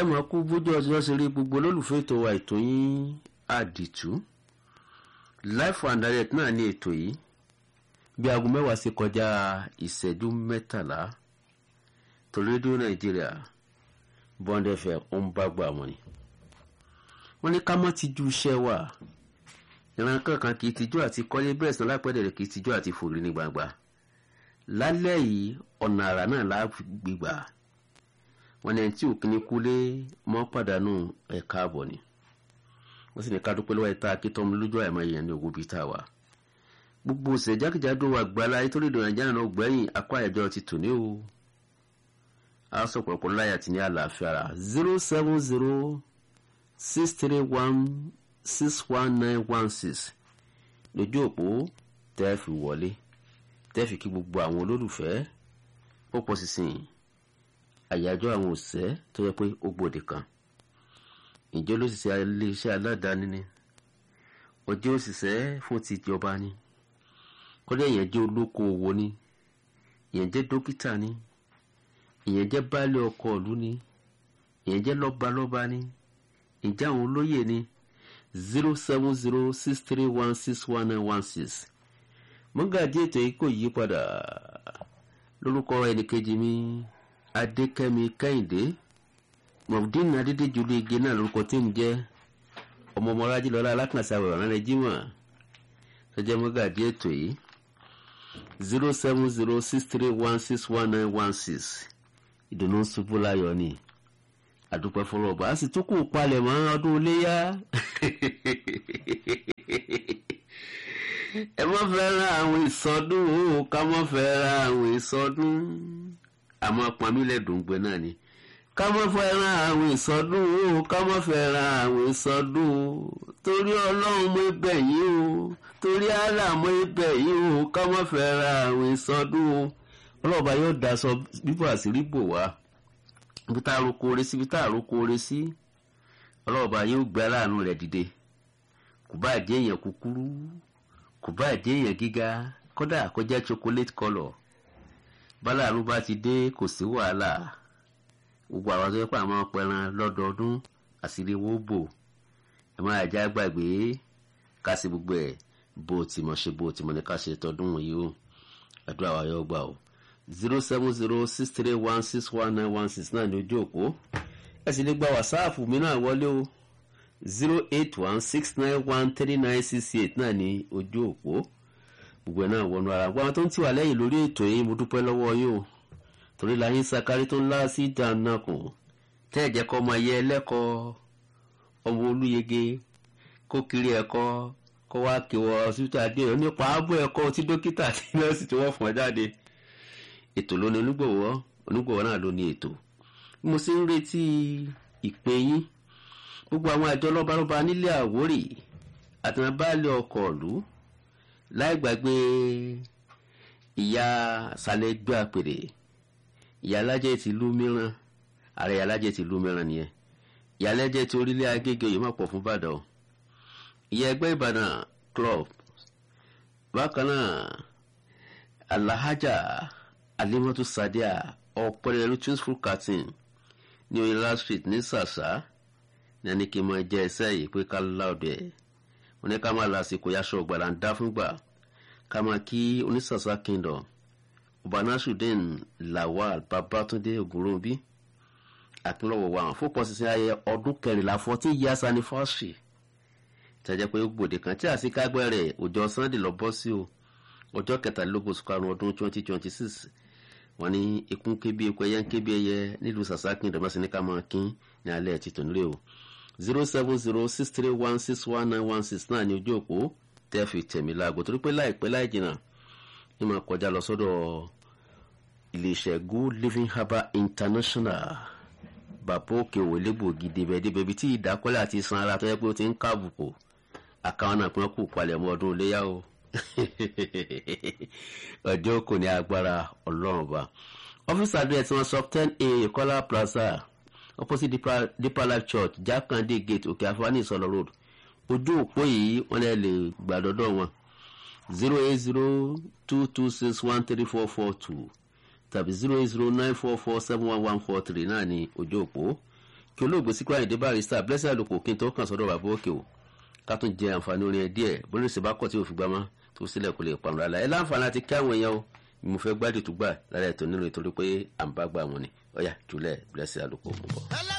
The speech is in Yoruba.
mọ̀ kú bójú ọjọ́ ṣe rí gbogbo olólùfẹ́ ètò wa ètò yín àdìtú life and direct náà ní ètò yìí bí aago mẹ́wàá sí kọjá ìṣẹ́jú mẹ́tàlá torí rédíò nàìjíríà bond fm ó ń bá gbà wọ́n ni wọ́n ní ká mọ́ ti ju iṣẹ́ wa ìran kankan kì í tijú àti kọ́lé bẹ́ẹ̀ sàn lápẹ́dẹ̀rẹ̀ kì í tijú àti fòrí ní gbangba lálẹ́ yìí ọ̀nà àrà náà lá gbígbà wọ́n ní ẹni tí òkìní kúlé mọ́ pàdánù ẹ̀ka àbọ̀ ni wọ́n sì ní ká dúpẹ́ lọ́wọ́ ẹ̀ta akítọ́mu lójú àìmọ́ èèyàn ní ogun bíi tá a wà gbogbo ọ̀sẹ̀ jákèjádò wa gbala nítorí ìdùnnú nàìjíríà náà gbẹ̀yìn akọ àyẹ̀jọ́ ti tò ní o a sọ pọ̀lọpọ̀ láyà tí ní àlàáfíà rà zero seven zero six three one six one nine one six lójú òpó tẹ́ fi wọlé tẹ́ fi kí gbogbo àwọn olólùfẹ́ ó pọ̀ sísìn àyájọ́ àwọn òṣìṣẹ́ tó yẹ pé ó gbòde kan ìjọ lóṣìṣẹ́ iléeṣẹ́ aládàáni ni ọjọ́ òṣìṣẹ́ fún ti ìjọba ni kọ́dọ̀ ìyẹn jẹ́ olókoòwò ni ìyẹn jẹ́ dókítà ni ìyẹn jẹ́ baálé ọkọ̀ ìlú ni ìyẹn jẹ́ lọ́balọ́ba ni ìjẹ́ àwọn olóyè ni zero seven zero six three one six one nine one six mọ́gàdí ètò yìí kò yí padà lórúkọ ẹnìkejì mi adékẹ́mi kẹ́hìndé mọ̀fúdín adédèjì olóye náà lórúkọ tí ń jẹ́ ọmọ ọmọlájí lọ́la alákànṣe àwòrán rẹ̀ rẹ̀ jímọ̀ sọjẹ́ mọ́gàdí ètò yìí zero seven zero six three one six one nine one six ìdùnnú ṣubú láyọ̀ ni àdúpẹ́ fọlọ́ọ̀bà á sì tún kù palẹ̀ mọ́ ọdún iléyà ẹ mọ́ fẹ́ràn àwọn ìsọdún o ká mọ́ fẹ́ràn àwọn ìsọdún àmọ́ pamílẹ̀dùn gbẹ náà ni ká mọ́ fẹ́ràn àwọn ìsọdún o ká mọ́ fẹ́ràn àwọn ìsọdún o torí ọlọ́run mọ́ ibẹ̀ yìí o torí àlà mọ́ ibẹ̀ yìí o ká mọ́ fẹ́ràn àwọn ìsọdún o ọlọ́ọ̀bá yóò daṣọ bíbọ̀ àṣírí bò wá ibi tá a roko ore sí ibi tá a roko ore sí ọlọ́ọ̀bá yóò gbé aláàánú rẹ̀ dìde kò bá jẹ́ èèyàn kúkúrú kò bá jẹ́ èèyàn gíga kódà kó jẹ́ chocolate colour báláàánú bá ti dé kò sí wàhálà gbogbo àwọn tó yẹ pé àwọn pẹran lọ́dọọdún àṣírí wo bò ẹ máa já gbàgbé ká sí gbogbo ẹ̀ bó ti mọ̀ ṣe bó ti mọ̀ ní ká ṣe tọdún yìí o àdúrà wa yóò gbà o zero seven zero six three one six one nine one six náà ní ojú òpó ẹ sì lè gba wàsáàpù mi náà wọlé o zero eight one six nine one three nine six eight náà ní ojú òpó gbogbo ẹ̀ náà wọnú ara gbogbo àwọn tó ń tì wá lẹ́yìn lórí ètò yìí mo dúpẹ́ lọ́wọ́ yín o torí láyé sakari tó ń lá sí ìdánakùn tẹ́ ẹ̀ jẹ́ kọ́ ọmọ ẹ̀yẹ ẹlẹ́kọ̀ọ́ ọmọ olúyege kó kiri ẹ̀kọ́ kó wá kéwọ́ ọsibítù adéyọ nípa ààbò ẹ̀kọ́ tí dókítà àti nọ́ọ̀sì tí wọ́n fún ọ jáde ètò ló ní onígbòwọ́ onígbòwọ́ náà ló ní ètò bí mo ṣe ń retí ìpè yín gbogbo àwọn àjọ lọ́balọ́ba nílé àwórì àtìmọ́bálẹ̀ ọkọ̀ ìlú láì gbàgbé ìyá sálẹ̀ gbé àpèrè ìyá alájẹ ti ìlú mìíràn ààrẹ ìyá alájẹ ti ìlú mìíràn nìyẹn ìyá alájẹ ti orílẹ̀ agége yìí má pọ̀ fún ìbàdàn ìyá ẹgbẹ́ ìbàdàn club bákan náà alahajà alimatu sadia ọ̀pẹ̀lẹ̀lú truthful carton ní oyinla street ní sàṣà ní ẹni kí n máa jẹ ẹsẹ̀ yìí pé ká láòdẹ̀ wọn ní ká máa lásìkò yaṣọ ọ̀gbàlà ń dá fúngbà ká máa kí onísàṣà kingdom ọba nasrudeen lawal babatunde ogunrobi akínlọ́wọ̀ wa àwọn fúnpọ̀ sísìn ayẹyẹ ọdún kẹrìnlá fourteen years anniversary tẹ́jẹ́ pé gbòde kan tí àsìkágbẹ́ rẹ̀ ọjọ́ sunday lọ bọ́ sí o ọjọ́ kẹtàlélógún oṣù karùn-ún ọdún twenty twenty six wọ́n ní ikún kébí eku ẹyẹ ń kébí ẹyẹ nílùú sàsákìn ìdọ̀bọ̀sí ní ká máa kín ní alẹ́ ti tòun lé o zero seven zero six three one six one nine one six náà ní ojú òpó tẹ́ fi tẹ̀mí láago torí pé láìpẹ́ láì jìnnà ní máa kọjá lọ sọ́dọ̀ iléeṣẹ́ good living herbal international bàbá òkè òwòlé gbòógì débẹ̀ débẹ̀ ibi tí ìdákọ́lẹ̀ àti iṣan ara tó yẹ pé ó ti ń káàbùkù àkàwọn náà pín kù palẹ̀ mọ́ ọdún iléyà o ọjọ́ kò ní agbára ọlọ́run ọba ọ́fíìsì address wọn sọ ten a kọ́lá plaza opposite deeper, deeper life church jákàndé gate òkè àfọwání ìsọlọ road ojú òpó yìí wọ́n lè lè gbàdọ́dọ̀ wọn zero eight zero two two six one three four four two tàbí zero eight zero nine four four seven one one four three náà ní ojú òpó kí olóògbé síkúrò àyìndé barrister blessing àlùkò kí n tó kàn sọ́dọ̀ bàbá òkè o ká tún jẹ àǹfààní orin ẹ díẹ̀ bórí ṣe bá kọ̀ tí òfin gbámọ́ tó sílẹ̀ kò lè parun rárá ẹ láǹfààní láti kí àwọn èèyàn o mo fẹ́ gbádùn tó gbà lára ètò nílò ìtorí pé à ń bá gbà wọn ni ọ̀yà jùlẹ̀ blessing àlùkò mú bọ̀.